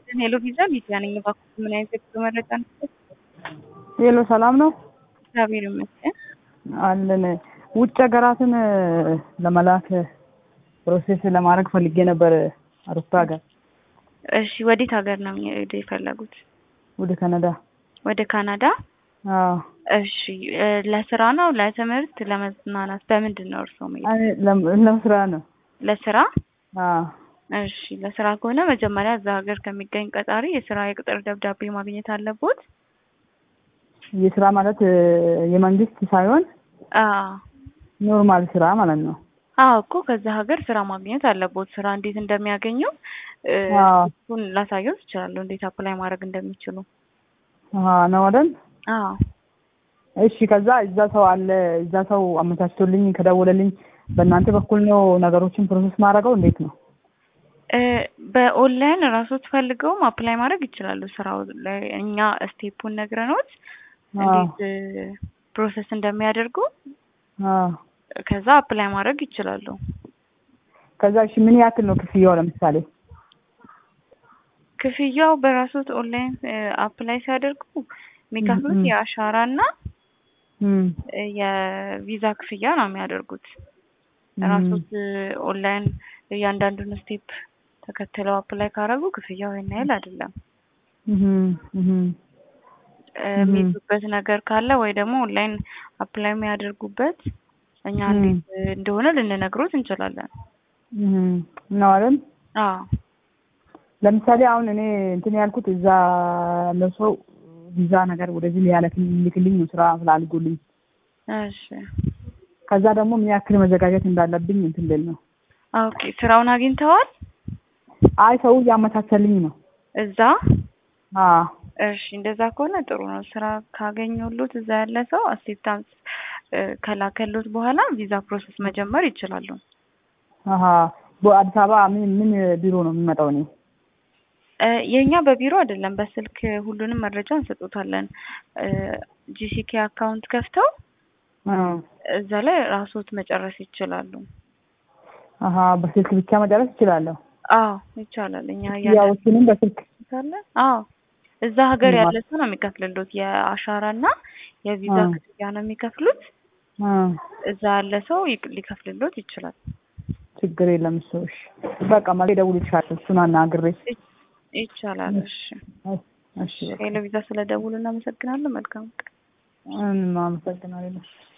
ሄሎ ቪዛ ሊዲያ ነኝ። እባክዎት ምን አይነት የጉዞ መረጃ ነው? ሄሎ ሰላም ነው እግዚአብሔር ይመስገን። አለን። ውጭ ሀገራትን ለመላክ ፕሮሴስ ለማድረግ ፈልጌ ነበር አውሮፓ ሀገር። እሺ ወዴት ሀገር ነው የሚሄዱ የፈለጉት? ወደ ካናዳ። ወደ ካናዳ? አዎ እሺ እ ለስራ ነው ለትምህርት፣ ለመዝናናት በምንድን ነው እርስዎ መሄድ? እኔ ለም- ለስራ ነው። ለስራ? አዎ እሺ ለስራ ከሆነ መጀመሪያ እዛ ሀገር ከሚገኝ ቀጣሪ የስራ የቅጥር ደብዳቤ ማግኘት አለቦት። የስራ ማለት እ የመንግስት ሳይሆን አዎ ኖርማል ስራ ማለት ነው። አዎ እኮ ከዛ ሀገር ስራ ማግኘት አለቦት። ስራ እንዴት እንደሚያገኙ እ አዎ እሱን ላሳየው እችላለሁ፣ እንዴት አፕላይ ማድረግ እንደሚችሉ። አዎ ነው አይደል? አዎ እሺ ከዛ እዛ ሰው አለ እዛ ሰው አመቻችቶልኝ ከደወለልኝ በእናንተ በኩል ነው ነገሮችን ፕሮሰስ ማድረገው እንዴት ነው? እ በኦንላይን ራሶት ፈልገውም አፕላይ ማድረግ ይችላሉ። ስራው ላይ እኛ ስቴፑን ነግረኖት አዎ እንዴት እ ፕሮሰስ እንደሚያደርጉ አዎ ከዛ አፕላይ ማድረግ ይችላሉ። ከዛ እሺ ምን ያክል ነው ክፍያው ለምሳሌ? ክፍያው በራሶት ኦንላይን እ አፕላይ ሲያደርጉ የሚከፍሉት ም- ም። የአሻራ እና እም እ የቪዛ ክፍያ ነው የሚያደርጉት። እም ራሶት እ ኦንላይን እያንዳንዱን ስቴፕ ተከትለው አፕላይ ካደረጉ ክፍያው ይሄን ያህል አይደለም። እም እም እ እም የሚይዙበት ነገር ካለ ወይ ደግሞ ኦንላይን አፕላይ የሚያደርጉበት እኛ እም እንዴት እ እንደሆነ ልንነግሮት እንችላለን። እም ነው አይደል? አዎ ለምሳሌ አሁን እኔ እንትን ያልኩት እዛ ለሰው ቪዛ ነገር ወደዚህ ሊያለክልኝ ልክልኝ ነው ስራ ስላልጎልኝ እሺ ከዛ ደግሞ ምን ያክል መዘጋጀት እንዳለብኝ እንትን ልል ነው። ኦኬ ስራውን አግኝተዋል አይ ሰው እያመቻቸልኝ ነው። እዛ? አዎ እሺ እንደዛ ከሆነ ጥሩ ነው። ስራ ካገኘሁሎት እዛ ያለ ሰው አክሴፕታንስ እ ከላከሎት በኋላ ቪዛ ፕሮሰስ መጀመር ይችላሉ። አሀ በአዲስ አበባ ምን ምን ቢሮ ነው የሚመጣው? እኔ እ የኛ በቢሮ አይደለም በስልክ ሁሉንም መረጃ እንሰጡታለን። እ ጂሲኬ አካውንት ከፍተው አ እዛ ላይ ራስዎት መጨረስ ይችላሉ። አሀ በስልክ ብቻ መጨረስ እችላለሁ። አዎ ይቻላል። እኛ እያንዳንዱ ክፍያዎችንም በስልክ ካለ አዎ እዛ ሀገር ማ- ያለ ሰው ነው የሚከፍልሎት። የአሻራ እና የቪዛ አ ክፍያ ነው የሚከፍሉት። አ እዛ ያለ ሰው ይቅ- ሊከፍልሎት ይችላል። ችግር የለም እሱ እሺ። በቃ ማለት እደውልልሻለሁ እሱን አናግሬ። ይ- ይቻላል። እሺ እሺ በቃ ሄሎ ቪዛ ስለደውሉ እናመሰግናለን። መልካም ቀን። እኔም አመሰግናለሁ።